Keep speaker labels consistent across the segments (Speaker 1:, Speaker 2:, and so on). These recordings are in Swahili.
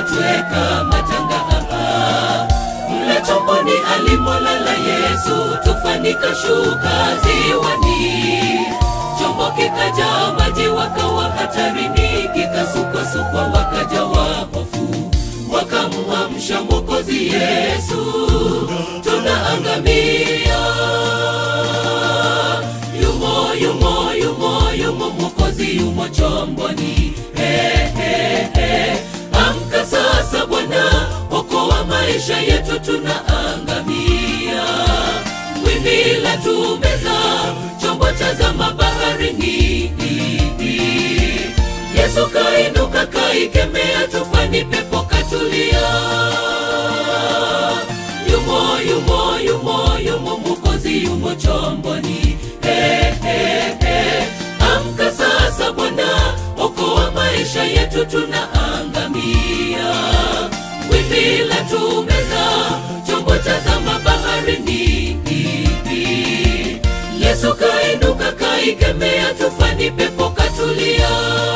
Speaker 1: twatweka matanga hapa mle chomboni alimolala yesu tufani kashuka ziwani chombo kikaja maji wakawa hatarini kikasukwasukwa wakajawa hofu wakamwamsha mwokozi yesu tunaangamia yumo yumo yumo yumo mwokozi yumo chomboni hey, hey, hey. amka sasa bwana okoa maisha yetu tunaangamia wimbi la tumeza chombo cha zama baharini yesu kainuka kaikemea tufani pepo katulia yumo yumo yumo yumo mwokozi yumo chomboni hey, hey, hey. amka sasa bwana okoa maisha yetu tunaangamia wimbi la tumeza chombo cha zama baharini yesu kainuka kaikemea tufani pepo katulia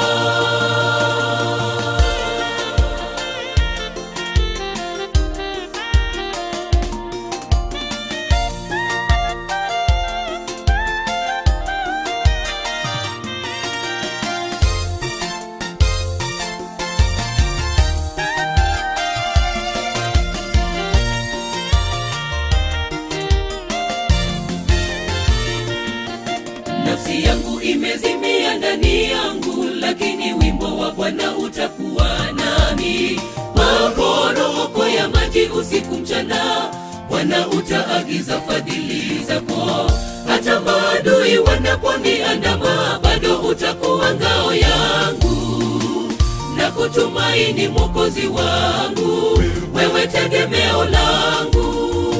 Speaker 1: nafsi yangu imezimia ndani yangu lakini wimbo wa bwana utakuwa nami maporomoko ya maji usiku mchana bwana utaagiza fadhili zako hata maadui wanaponiandama bado utakuwa ngao yangu na kutumaini mwokozi wangu wewe tegemeo langu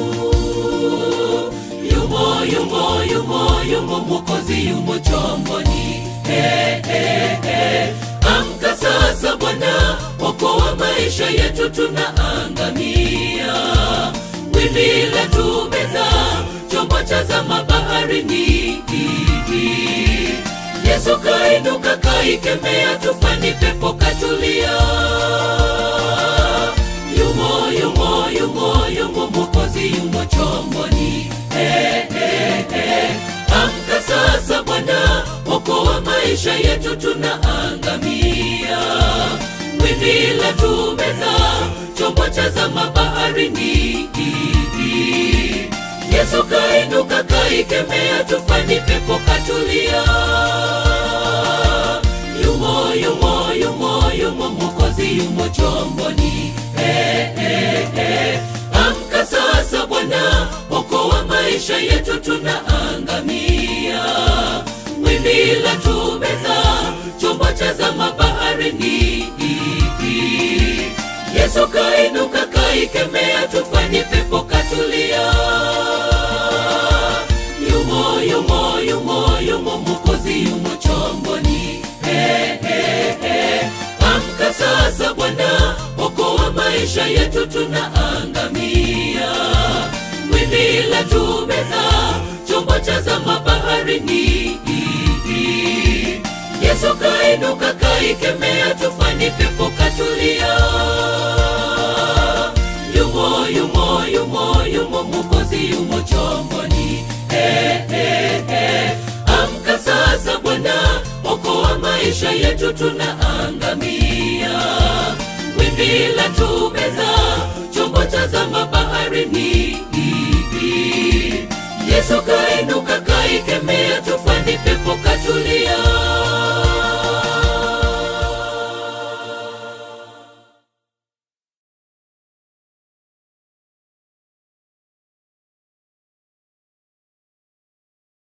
Speaker 1: yumo yumo yumo yumo mwokozi yumo chomboni hey, hey, hey. amka sasa bwana okoa maisha yetu tunaangamia wimbi la tumeza chombo cha zama baharini yesu kainuka kaikemea tufani pepo katulia yumo yumo yumo yumo mwokozi yumo chomboni hey, hey, hey. amka sasa bwana okoa maisha yetu tunaangamia wimbi la tumeza chombo cha zama baharini yesu kainuka kaikemea tufani pepo katulia yumo yumo yumo yumo mwokozi yumo chomboni hey, hey, hey. amka sasa bwana okoa maisha yetu tunaangamia wimbi la tumeza chombo cha zama baharini yesu kainuka kaikemea tufani pepo katulia yumo yumo yumo yumo mwokozi yumo chomboni hey, hey, hey. amka sasa bwana okoa maisha yetu tunaangamia wimbi la tumeza chombo cha zama baharini yesu kainuka kaikemea tufani pepo katulia yumo yumo yumo yumo mwokozi yumo chomboni hey, hey, hey. amka sasa bwana okoa maisha yetu tunaangamia wimbi la tumeza chombo cha zama baharini yesu kainuka kaikemea tufani